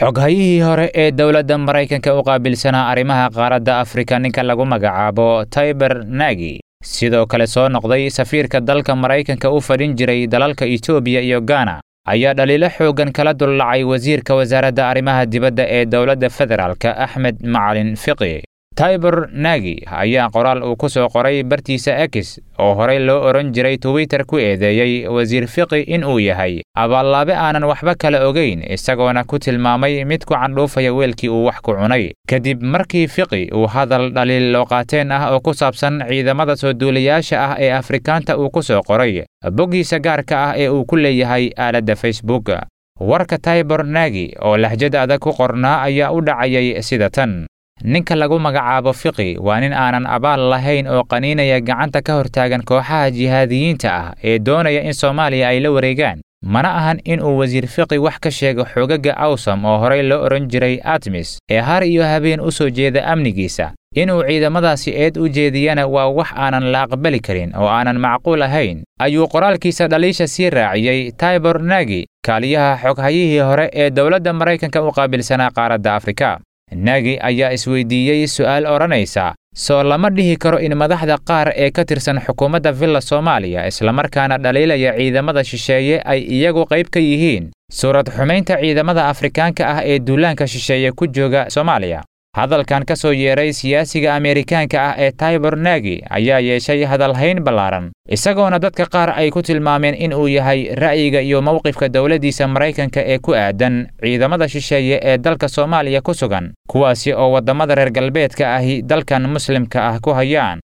xoghayihii hore ee dowladda maraykanka u qaabilsanaa arrimaha qaaradda afrika ninka lagu magacaabo taiber nagi sidoo kale soo noqday safiirka dalka maraykanka u fadhin jiray dalalka etoobiya iyo gana ayaa dhaliilo xooggan kala dullacay wasiirka wasaaradda arrimaha dibadda ee dowladda federaalka axmed macalin fiqi taiber nagi ayaa qoraal uu ku soo qoray bartiisa ex oo horey loo odhan jiray twitter ku eedeeyey wasiir fiqi in uu yahay abaallaabe aanan waxba kala ogayn isagoona ku tilmaamay mid ku candhuufaya weelkii uu wax ku cunay kadib markii fiqi uu hadal dhaliil looqaateen ah oo ku saabsan ciidamada soo duulayaasha ah ee afrikaanta uu ku soo qoray boggiisa gaarka ah ee uu ku leeyahay aaladda facebook warka taiber nagi oo lahjad adag ku qornaa ayaa u dhacayay sida tan ninka lagu magacaabo fiqi waa nin aanan abaal lahayn oo qaniinaya gacanta ka hortaagan kooxaha jihaadiyiinta ah ee doonaya in soomaaliya ay la wareegaan mana ahan in uu wasiir fiqi wax ka sheego xoogagga awsam oo horey loo odhan jiray atmis ee har iyo habeen u soo jeeda amnigiisa inuu ciidamadaasi eed u jeediyana waa wax aanan la aqbali karin oo aanan macquul ahayn ayuu qoraalkiisa dhaliisha sii raaciyey taiber nagi kaaliyaha xoghayihii hore ee dowladda maraykanka u qaabilsanaa qaaradda afrika nagi ayaa isweydiiyey su'aal odhanaysa soo lama dhihi karo in madaxda qaar ee ka tirsan xukuumadda villa soomaaliya islamarkaana dhaliilaya ciidamada shisheeye ay iyagu qayb ka yihiin suurad xumaynta ciidamada afrikaanka ah ee duulaanka shisheeye ku jooga soomaaliya hadalkan ka soo yeeray siyaasiga ameerikaanka ah ee taiber nagi ayaa yeeshay hadalhayn ballaaran isagoona dadka qaar ay ku tilmaameen in uu yahay ra'yiga iyo mowqifka dowladdiisa maraykanka ee ku aadan ciidamada shisheeye ee dalka soomaaliya ku sugan kuwaasi oo waddamada reer galbeedka ahi dalkan muslimka ah ku hayaan